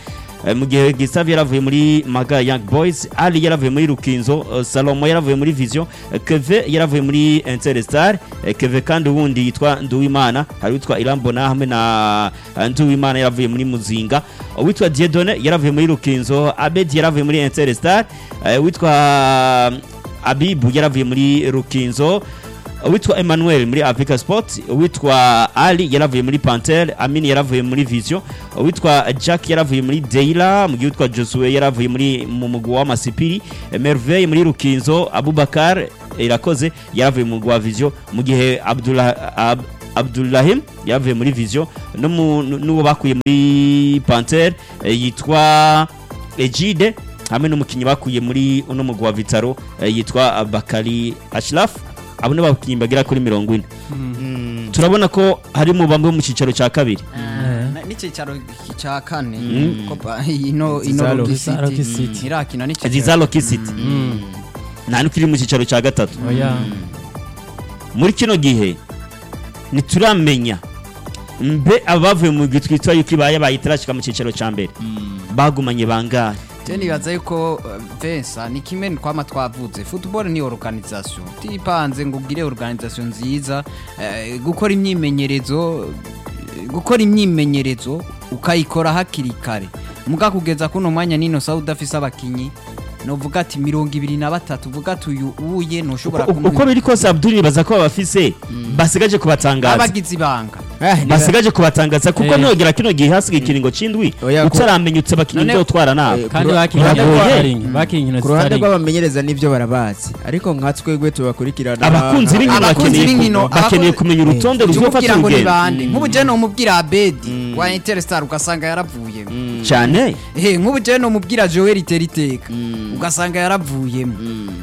Eh, mu gihe Gustave yaravuye muri Maga Young Boys Ali yaravuye muri Rukinzo eh, Salomo yaravuye muri Vision eh, Keve yaravuye muri Interstar eh, Keve kandi ubundi yitwa Nduwimana hari witwa Irambona hamwe na eh, Nduwimana yaravuye muri Muzinga witwa Diedone yaravuye muri Rukinzo Abedi yaravuye muri Interstar eh, witwa Abibu yaravuye muri Rukinzo witwa Emmanuel muri Africa Sport witwa Ali yaravuye muri Panther Amini yaravuye muri Vision witwa Jack yaravuye muri Deila mu gihe witwa Josue yaravuye muri mu mugwa wa Masipiri Merveille muri Rukinzo Abubakar irakoze yaravuye mu mugwa wa Vision mu gihe Abdullah Ab, Abdullahim yaravuye muri Vision no mu- n'uwo bakuye muri Panther eh, yitwa Ejide hamwe n'umukinnyi bakuye muri uno mugwa wa Vitaro eh, yitwa Bakari Ashraf abo ni abakinnyi bagera kuri mirongo ine turabona ko hari mu bamwe mu cyicaro cya kabiri Na- n'icyicaro cya kane Mm. ko ba- ino ino Zizalo- Rocky Zizalo City City. irakina n'icyicaro ziza Rocky City nta n'ukiri mu cyicaro cya gatatu oya muri kino gihe ntituramenya mbe abavuye mu gihe twitwa yuko ibaye bayitarashika mu cyicaro cya mbere bagumanye bangahe Je nibaza yuko uh, Vincent ni kimwe twama twavuze football ni organisation tipanze ngo ugire organisation nziza eh, gukora imyimenyerezo eh, gukora imyimenyerezo ukayikora hakiri kare muga kugeza kuno mwanya nino sa udafise abakinyi novuga ati mirongo ibiri na batatu uvuga ati uyu uye ntushobora Uko- uko biri kose Abdul baza ko babafise basigaje kubatangaza abagize ibanga basigaje kubatangaza kuko Eh. nogera kino gihe hasigaye ikiringo c'indwi Oya, ku- utaramenyetse abakinnyi None- nzotwara nabo Eh, kandi Kuru- bakinnye Biragoye. inkino bakinnye inkino ku ruhande zitari rw'abamenyereza n'ibyo barabazi ariko nka twebwe tubakurikirana abakunzi b'inkino Abakunzi bakeneye b'inkino, ku- bakeneye abakunzi- kumenya urutonde ruzofata tumubwira ngo ni urugendo bande nk'ubu je nomubwira Abedi wa Interstar ugasanga yaravuye cyane Eh, nk'ubu je nomubwira Joel Teriteka ugasanga yaravuyemo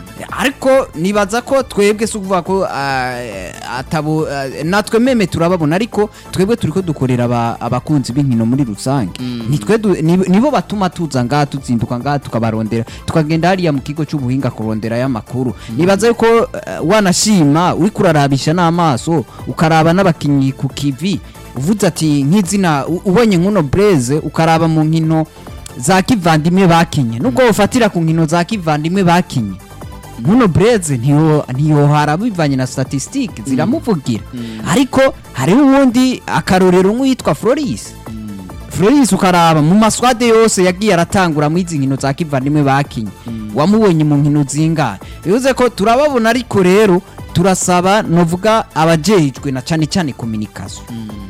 ariko nibaza ko twebwe si ukuvuga ko ah, atabo ah, natwe meme turababona ariko twebwe turiko dukorera aba- abakunzi b'inkino muri rusange nitwe du- ni- nibo batuma tuza ngaha tuzinduka ngaha tukabarondera tukagenda hariya mu kigo cy'ubuhinga kurondera y'amakuru nibaza yuko eh, wanashima uriko urarabisha n'amaso ukaraba n'abakinyi ku kivi uvuze ati nk'izina u- ubonye nk'uno Blaise ukaraba mu nkino za kivandimwe bakinye nubwo ufatira ku nkino za kivandimwe bakinye nkuno Blaise ntiyo ntiyohara bivanye na statistique ziramuvugira ariko hariho uwundi akarorero nk'uwitwa Floris Floris ukaraba mu maswade yose yagiye aratangura mu izi nkino za kivandimwe bakinye wamubonye mu nkino zingahe bivuze ko turababona ariko rero turasaba novuga abajejwe na cyane cyane communication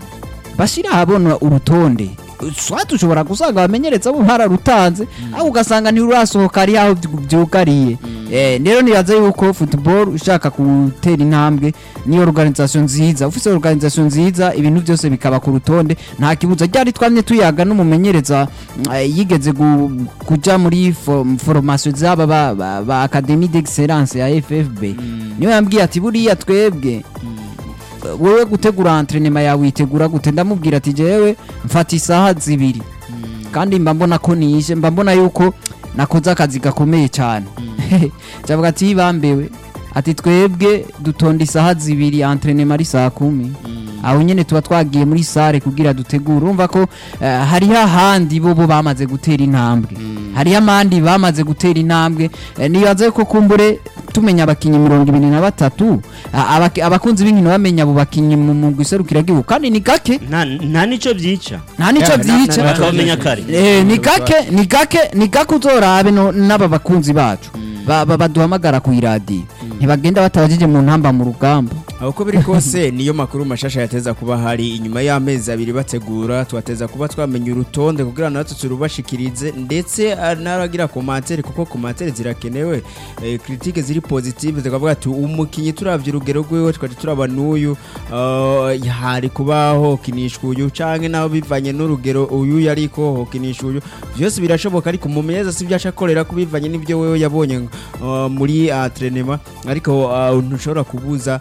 bashira ahabona urutonde swati ushobora gusanga abamenyereza bo mpararutanze aho ugasanga ntirurasohoka ari aho byu- byugariye Eh, rero nibaza yuko football ushaka gutera intambwe ni organisation nziza ufite organisation nziza ibintu byose bikaba ku rutonde nta kibuza ryari twamye tuyaga n'umumenyereza mm, eh, yigeze gu- kuja muri fo- formation z'aba ba, ba, ba académie d'excellence ya FFB niyo yambwiye ati buriya twebwe wowe gutegura entrenema yawe witegura gute ndamubwira ati jewe mfata isaha zibiri kandi mba mbona ko nije mba mbona yuko nakoze akazi gakomeye cyane cyavuga ati bambewe ati twebwe dutonda isaha zibiri entrenema ari saa kumi aho nyine tuba twagiye muri sare kugira dutegure urumva ko eh, hariho ahandi bo bo bamaze gutera intambwe hariho amandi bamaze gutera intambwe Eh, nibaze ko kumbure tumenya abakinnyi mirongo ibiri na batatu a- abaki- abakunzi b'inkino bamenya abo bakinnyi mu mugwi serukiragihugu kandi ni gake nta nta nicyo byica nta nicyo Yeah, na- byica na- na- bakabamenya kare Eh, ni gake ni gake ni gake uzorabe no- n'aba bakunzi bacu Ba- ba- baduhamagara ku iradiyo ntibagenda batabajije mu ntamba mu rugamba aho uko biri kose niyo makuru mashasha yateza kuba hari inyuma y'amezi abiri bategura tubateza kuba twamenya urutonde kugira natwe turubashikirize ndetse ah, n'abagira komantere kuko komantere zirakenewe eh, kritike ziri positive zikavuga ati umukinnyi turavye urugero rwiwe twari turaba n'uyu ah, hari kuba hokinishwa uyu canke naho bivanye n'urugero uyu yariko hokinishwa uyu byose birashoboka ariko umumenyereza si byaca akorera ko bivanye n'ibyo wewe yabonye ah, muri entrenema ariko ah, ntushobora kubuza ah,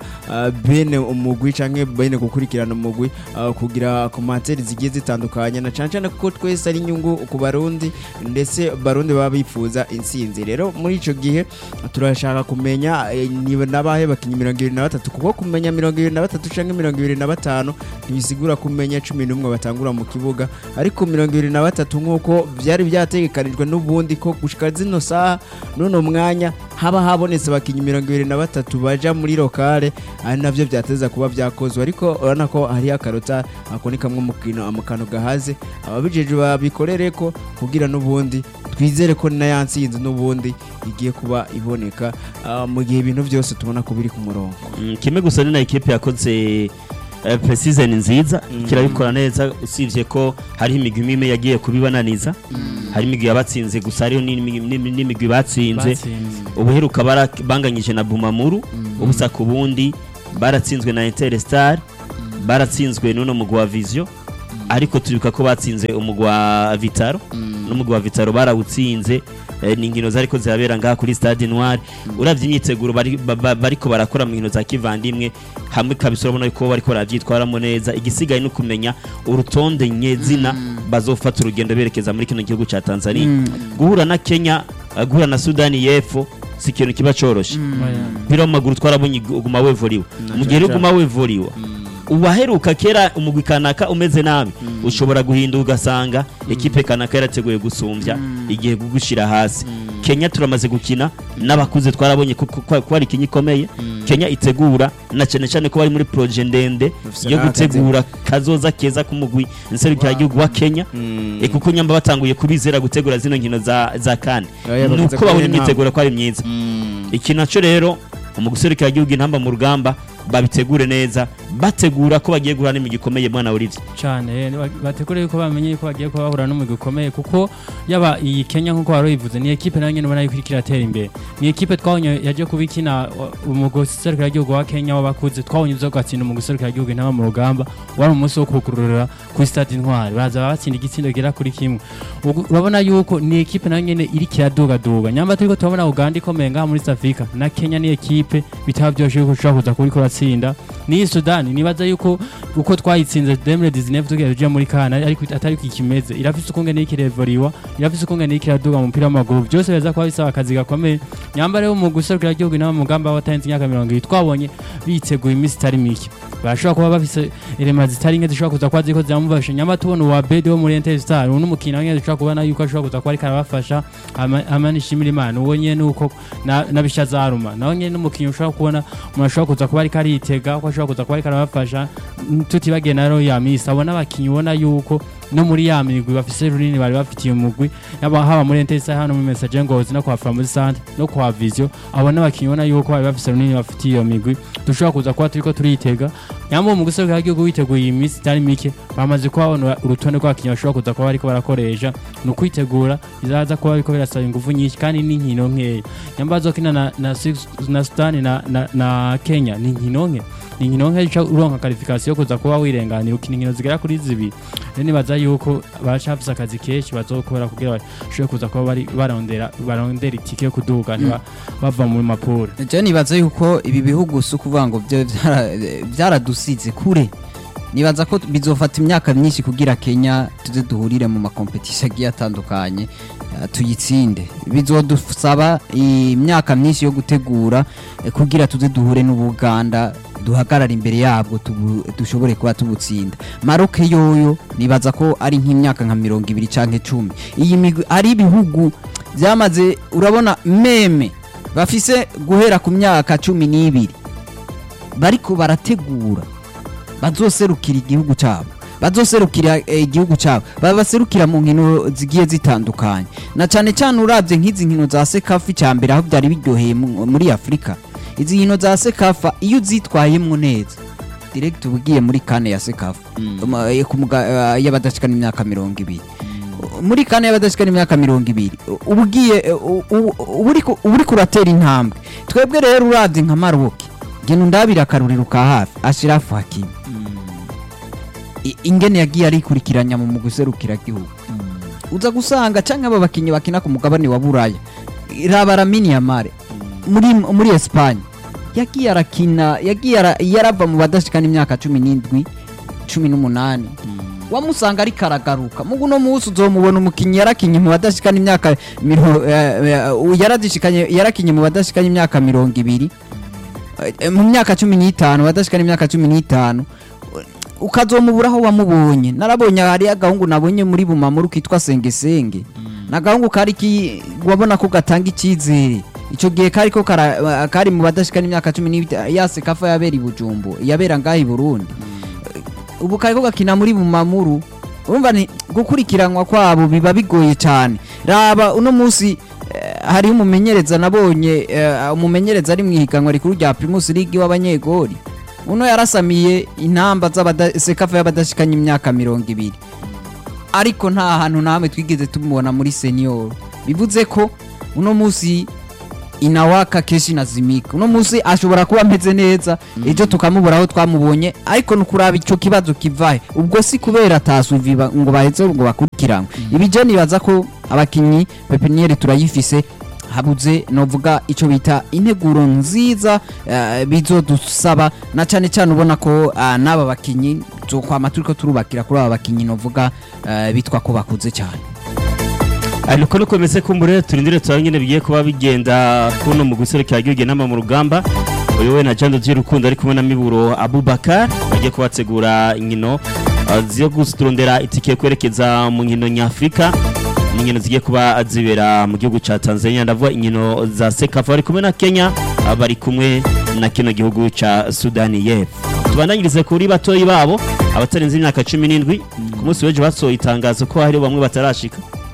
ah, bene umugwi canke bene gukurikirana umugwi ah, kugira komantere zigiye zitandukanye na cane cane kuko twese ari inyungu ku barundi ndetse barundi baba bifuza intsinzi rero muri ico gihe turashaka kumenya eh, ni nabahe bakinyi mirongo ibiri na batatu kuko kumenya mirongo ibiri na batatu canke mirongo ibiri na batanu ntibisigura kumenya cumi n'umwe batangura mu kibuga ariko mirongo ibiri na batatu nk'uko byari byategekanijwe n'ubundi ko gushika zino saha n'uno mwanya haba habonetse abakinnyi mirongo ibiri na batatu baja muri lokale ari navyo byateza kuba byakozwe ariko urabona ko hariho akarota ako ni kamwe umukino amukano gahaze ababijeje babikorere ko kugira n'ubundi twizere ko na ya ntsinzi n'ubundi igiye kuba iboneka ah, mu gihe ibintu byose tubona ko biri ku murongo Mm, kimwe gusa ni na ekipe yakoze eh, pre-season nziza kirabikora neza usibye ko hariho imigwi imwe imwe yagiye kubibananiza hari imigwi yabatsinze gusa hariho n'imigwi n'imigwi- n'imigwi batsinze batsinze ubuheruka bara- banganyije na bumamuru ubusa ku bundi baratsinzwe na interstar baratsinzwe n'uno mugwi wa vision ariko turibuka ko batsinze umugwi wa vitaro n'umugwi wa vitaro barawutsinze eh, ni inkino zariko zirabera ngaha kuri stade noir uravye imyiteguro bari- ba- ba- bariko barakora mu nkino za kivandimwe hamwe kabisa urabona ko bariko baravyitwaramo neza igisigaye no kumenya urutonde nyezina bazofata urugendo berekeza muri kino gihugu ca tanzania guhura na kenya eh, guhura na sudani y'epfo si ikintu kiba coroshe umupira w'amaguru twarabonye uguma wevuriwe mu gihe rero uguma wevuriwe uwaheruka kera umugwi kanaka umeze nabi ushobora guhinduka ugasanga ekipe kanaka yarateguye gusumbya igihe gugushira hasi kenya turamaze gukina n'abakuze twarabonye ko ko- ko ari ikinya ikomeye kenya itegura na cyane cyane ko bari muri proje ndende Bafise yo n'akazi. gutegura kazoza keza k'umugwi nserukiragihugu wa kenya e kuko nyamba batanguye kubizera gutegura zino nkino za za kane Oya, bamaze nuko kubona babona intambwe. imyiteguro ko ari myiza iki nacyo rero mu guserukira igihugu intamba mu rugamba babitegure neza bategura ko bagiye guhura n'imigi ikomeye mwana Olivier cyane ba- bategure yuko bamenye yuko bagiye kuba bahura n'umugwi ukomeye kuko yaba iyi Kenya nk'uko wari ubivuze ni ekipe nayo nyine ubona yuko iriko iratera imbere ni ekipe twabonye yaje kuba ikina umugwi serukiragihugu wa Kenya w'abakuze twabonye uza gatsinda umugwi serukiragihugu intama mu rugamba wari umunsi wo kugururira kuri stade intwari baza batsinda igitsindo gera kuri kimwe Ugu- urabona yuko ni ekipe nayo nyine iriko iradugaduga nyamba turiko turabona Uganda ikomeye ngaha muri South Africa na Kenya ni ekipe bitaba byoshe yuko ushobora kuza kuriko uratsinda n'iyi Sudani nibaza yuko uko twayitsinze 2019 tugiye tujya muri kana ariko atari ko ikimeze irafise ukungene y'ikirevoriwa irafise ukungene y'ikiraduga mu mupira w'amaguru byose biza kuba bisaba akazi gakomeye nyamba rero mu guserukira igihugu inama mu mugamba w'atarenze imyaka mirongo ibiri twabonye biteguye iminsi itari mike barashobora kuba bafise elema zitari nke zishobora kuza kuba ziriko ziramufasha nyamba tubona uwa bede wo muri Interstar uno mukino nyene dushobora kubona yuko ashobora kuza kuba ariko arabafasha ama- ama nishimira imana uwo nyene nuko na- nabisha zaruma naho nyene n'umukinnyi ushobora kubona umuntu ashobora kuza kuba ariko aritega ko ashobora kuza kuba ariko arabafasha n- tutibagiye na rero ya misi abona abakinnyi ubona yuko no muri ya migwi bafise runini bari bafitiye umugwi yaba haba muri Interstar hano muri Message Ngozi no kwa Framuzi Centre no kwa Vision abona abakinnyi ubona yuko bari bafise runini bafitiye iyo migwi dushobora kuza kuba turiko turitega nyambo mu gusohoka igihugu witeguye iyi minsi itari mike bamaze kubabona urutonde rw'abakinnyi bashobora kuza kuba bariko barakoresha ni ukwitegura bizaza kuba biriko birasaba ingufu nyinshi kandi n'inkino nkeya nyamba bazokina na, na, Six- na sudani na, na, na kenya ni inkino nke ni inkino nke uca uronka karifikasiyo yo kuza kuba wirenganira ukina inkino zigera kuri zibiri rero nibaza yuko baracafise akazi kenshi bazokora kugira bashobore kuza kuba bari barondera barondera itike yo kuduga ntiba- bava mu mapuro je nibaza yuko ibi bihugu si ukuvuga ngo byo byara- byaradusize kure nibaza ko bizofata imyaka myinshi kugira kenya tuze duhurire mu makompetisiyo agiye atandukanye eh, tuyitsinde bizodusaba imyaka myinshi yo gutegura eh, kugira tuze duhure n'ubuganda duhagarara imbere yabwo tubu- dushobore kuba tubutsinda maroke yoyo nibaza ko ari nk'imyaka nka mirongo ibiri canke cumi iyi migwi ari ibihugu byamaze urabona meme bafise guhera ku myaka cumi n'ibiri bariko barategura bazoserukira igihugu cyabo bazoserukira eh, igihugu cyabo babaserukira mu nkino zigiye zitandukanye na cyane cyane urabye nk'izi nkino za sekafa icya mbere aho byari biryoheye mu- muri afurika izi nkino za sekafa iyo uzitwayemo neza direct uba ugiye muri kane ya sekafa Um, eh, ku muga- eh, y'abadashikana imyaka mirongo ibiri muri kane y'abadashikana imyaka mirongo ibiri uba ugiye eh, u- u- uba uriko- uba uriko uratera intambwe twebwe rero urabye nka maroke genda undabira akaruriro ka hafi ashirafu hakimi I- ingene yagiye arikurikiranya mu guserukira gihugu uza gusanga canke aba bakinyi bakina ku mugabane wa buraya raba ramini yamare muri muri Espagne yagiye arakina yagiye ara- yarava mu badashikana imyaka cumi n'indwi cumi n'umunani wamusanga ariko aragaruka mugu uno munsi uzomubona umukinnyi yarakinye mu badashikana imyaka miro- eh, eh, yaradishikanye yarakinye mu badashikana imyaka mirongo ibiri Eh, mu myaka cumi n'itanu badashikana imyaka cumi n'itanu ukazomubura aho wamubonye narabonye hari agahungu nabonye muri bumamuru kitwa sengesenge nagahungu kari ki wabona ko gatanga icyizere icyo gihe kari ko kara- kari mu badashikana imyaka cumi n'itanu yase kafa yabera i bujumbu yabera ngaho i burundi ubu kari ko gakina muri bumamuru urumva ni gukurikiranwa kwabo biba bigoye cyane raba uno munsi eh, hariho umumenyereza nabonye eh, umumenyereza ari mu ihiganwa rikuru rya primus league w'abanyegori uno yarasamiye intamba z'abada- sekafa y'abadashikanye imyaka mirongo ibiri ariko nta hantu na hamwe twigeze tumubona muri senior bivuze ko uno munsi inawaka keshi na zimika uno munsi ashobora kuba ameze neza ejo tukamubura aho twamubonye ariko ni ukuraba icyo kibazo kivahe ubwo si kubera atasuvi ba- ngo baheze ngo bakurikiranwe ibijya nibaza ko abakinnyi pepiniyeri turayifise habuze novuga icyo bita integuro nziza eh, bizodusaba na cyane cyane ubona ko ah, n'aba bakinnyi tukwama turiko turubakira kuri aba bakinnyi novuga eh, bitwa ko bakuze cyane ariko nuko bimeze ko mbere turindire turabe nyine bigiye kuba bigenda kuno mu guserukira igihugu inama mu rugamba uyu we na Jean de Dieu Rukundo ari kumwe na Miburo Abubakar bagiye kubategura inkino uh, zo guturondera itike yo kwerekeza mu nkino nyafurika ni inkino zigiye kuba zibera mu gihugu ca Tanzania ndavuga inkino za Sekafa bari kumwe na Kenya uh, bari kumwe na kino gihugu ca Sudani y'Epfo tubandanyirize kuri batoyi babo abatarenze imyaka cumi n'indwi ku munsi w'ejo basohoye itangazo ko hari bamwe batarashika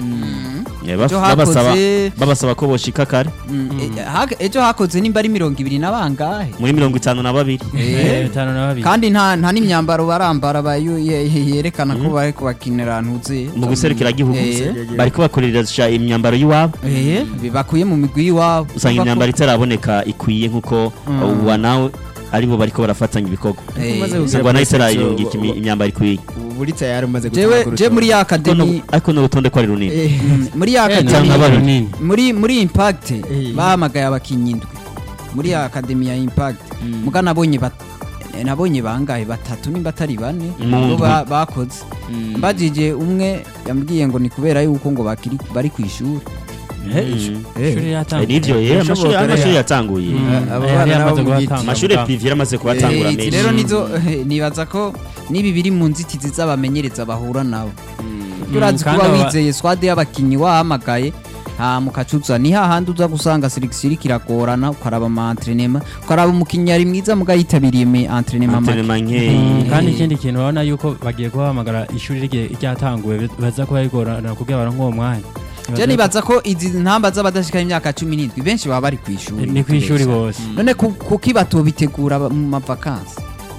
Eh, baf- Ejo babasaba hakoze- babasaba ko boshika kare Mm, e- hak- ejo hakoze nimba ari mirongo ibiri na bangahe muri mirongo itanu na babiri Eh, bitanu na babiri kandi nta nta n'imyambaro barambara bayo- ye- ye- yerekana ko bari kubakinira ntuze mu guserukira gihugu Eh. bari kubakoresha imyambaro y'iwabo Eh, bakuye mu migwi y'iwabo usanga Kuva ko- imyambaro itaraboneka ikwiye nk'uko Mm. uwa nawe aribo bariko barafatanya ibikorwa Eh, Umaze kugira usanga nawe muri section, itarayungika imi- bo- imyambaro ikwiye buri tayari umaze jewe gutanga je muri ya Ariko akademi nu- ariko n'urutonde ko ari runini Mm, muri ya Eh, cyangwa akademi babiri. runini muri muri impact Eh. bahamagaye abakinnyi indwi muri ya akademi ya impact muga nabonye bat- eh, nabonye bangahe batatu nimba atari bane Mu bo ndwi. ba- bakoze mbajije umwe yambwiye ngo ni kubera yuko ngo bakiri bari ku ishuri Mm. ishuri Eh, yatanguye nivyo ye Birashoboka amashuri rero. amashuri yatanguye Mm. abo Eh, bana yari nabo yamaze mu guhatanga. giti. amashuri Ubwabo. privé yaramaze kuhatangura Eh, izi menshi rero nizo nibaza ko nibi biri mu nzitizi z'abamenyereza bahura nabo turazi kandi kuba aba- wizeye swade y'abakinnyi wahamagaye nta mukacuza ni hahandi uza gusanga selekisiyo iriko iragorana ukaraba ama entrenema ukaraba umukinnyi ari mwiza muga yitabiriye me entrenema make Entraînement Mm, nkeyi kandi ikindi kintu urabona yuko bagiye kubahamagara ishuri rigiye ryatanguwe baza kuba rigorana kugira baronke uwo mwanya je nibaza ko izi ntamba z'abadashikana imyaka cumi n'indwi benshi baba bari ku ishuri ni ku ishuri bose none ku- kuki batobitegura ba- mu mavakansi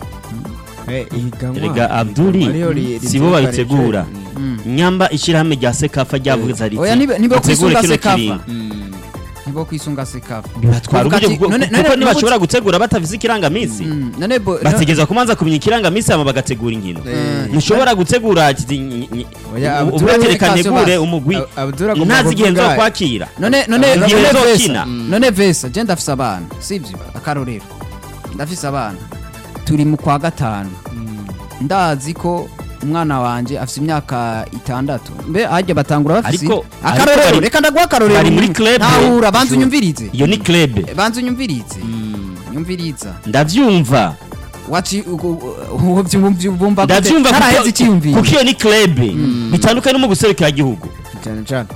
Eh, ihiganwa. Erega Abduli, Ariyo ri- si bo ritegura babitegura. ivyo. Mm. nyamba ishyirahamwe rya sekafa ryavuze riti Oya, nibe- nibe "Mutegure kwisunga kino Sekafa." kiringo." Mm. nibo kwisunga sekafa bibatwara Kuvuga uburyo ati, bwo- none- kuko none- ntibashobora gutegura batafise ikirangaminsi Mm, none bo- bategeza kumanza kumenya ikirangaminsi hama bagategura inkino Eh, ntushobora gutegura ati, ny- ny- Oya, ubu- Abdul ubu reka Abdul ntegure Abdul umugwi Ab- Abdul agomba ntazi igihe kuvuga- nzokwakira none none Igihe none uzokina. vesa none vesa je ndafise abana sivyo akarorero ndafise abana turi mu kwa gatanu ndazi ko umwana wanje afise imyaka itandatu mbe harya batangura bafise Ariko- akarorero ariko bari- reka ndaguha akarorero bari muri club. ntahura banza unyumvirize iyo ni club banza unyumvirize nyumviriza ndavyumva waci bumva ndavyumva haraheze kuko- icyiyumviro kuko iyo ni club bitandukanye no mu guserukira igihugu cyane cyane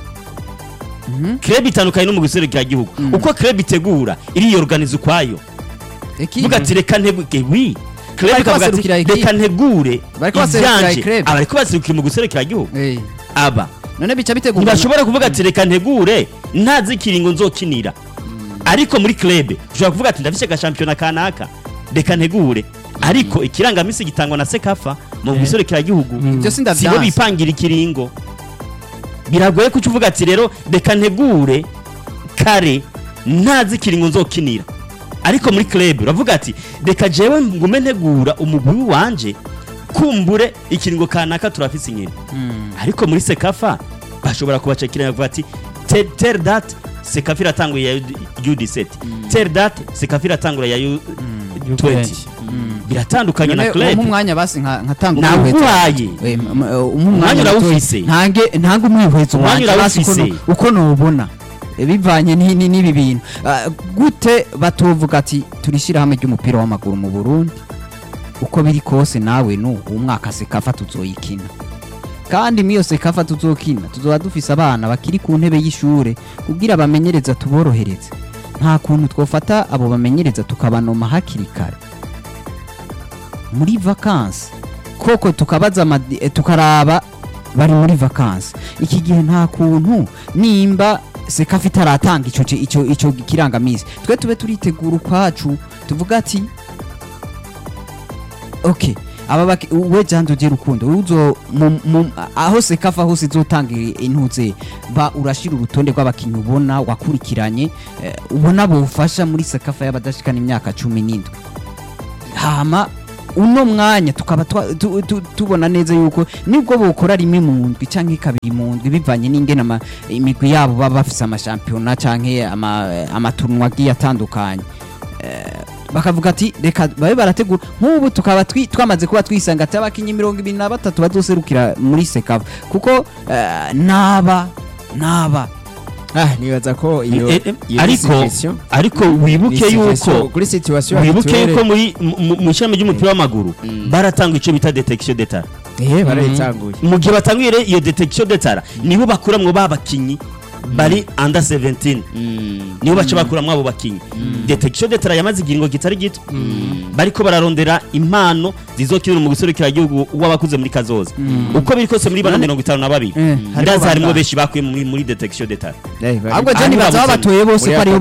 club itandukanye no mu guserukira igihugu uko club itegura iriyorganiza ukwayo Ekipe. vuga ati reka nteguke wi club Bariko ikavuga ati baserukira equipe. reka ntegure Bariko baserukira ivyanje club. abariko baserukira mu guserukira igihugu Eh, aba none bica bitegura ntibashobora kuvuga ati reka ntegure ntazi ikiringo nzokinira ariko muri club ushobora kuvuga ati ndafise agashampiyona kanaka reka ntegure ariko ikirangamisi gitangwa na sekafa mu guserukira igihugu Ibyo sibo sindavyanse. bipangira ikiringo biragoye kuca uvuga ati rero reka ntegure kare ntazi ikiringo nzokinira ariko muri club uravuga ati reka jewe ngume ntegura umugwi wanje kumbure ikiringo kanaka turafise inkino ariko muri sekafa bashobora kubacekera bavuga ati "Te- tel date sekafi iratanguye ya U17 tel date sekafi iratangura ya U20 biratandukanye na None club umpa umwanya basi nka nkatanga Naguhaye. Eh, m- m- umpa Umwanya umwanya urawufise. mutoya. ntange ntange umwihwezo Umwanya wanje basi uko urawufise. no- uko nubona Eh, bivanye ni- ni- n'ibi bintu Ah, gute batovuga ati turishyira hamwe ry'umupira w'amaguru mu Burundi uko biri kose nawe nu umwaka sekafa tuzoyikina kandi miyo sekafa tuzokina tuzoba dufise abana bakiri ku ntebe y'ishure kugira bamenyereza tuborohereze nta kuntu twofata abo bamenyereza tukabanoma hakiri kare muri vakansi koko tukabaza amadi- eh, tukaraba bari muri vakansi iki gihe nta kuntu nimba sekafa itaratanga ico ci- ico ico kirangamisi twe tube turitegura ukwacu tuvuga ati okay aba baki we jando je rukundo uzo mu- mu- aho sekafa hose izotanga intuze ba urashira urutonde rw'abakinyi ubona wakurikiranye eh, ubona bufasha muri sekafa y'abadashikana imyaka cumi n'indwi hama uno mwanya tukaba twa- tu- tu- tubona neza yuko nibwo bukora rimwe mu ndwi canke kabiri mu ndwi bivanye n'ingene ama- imigwi yabo baba bafise amashampiyona canke ama- amaturunwa agiye atandukanye Eh, bakavuga ati reka babe barategura nk'ubu tukaba twi- twamaze kuba twisanga ati abakinyi mirongo ibiri na batatu bazoserukira muri sekava kuko eh, naba naba ah nibaza ko iyo Eh, eh, iyo ariko situation- ariko ni wibuke situation- yuko kuri situation wibuke actuelle, yuko muri mu- mu ishami ry'umupira w'amaguru baratanga icyo bita detection d'etat eh barayitanguye mu gihe batanguye rero iyo detection d'etat niho bakuramwo ba bakinyi bari under 17 niho baca bakuramwo abo bakinyi detection d'etat yamaze igiringo kitari gito bariko bararondera impano zizokinira mu guserukira igihugu w'abakuze muri kazoza uko biri kose muri bana mirongo itanu na babiri Eh, harimo ndazi harimwo bangahe? benshi bakuye muri muri detection d'etat Eh, bari- ahubwo Ah, je nibaza ntibabuzanye. babatoye bose Muri ko aribo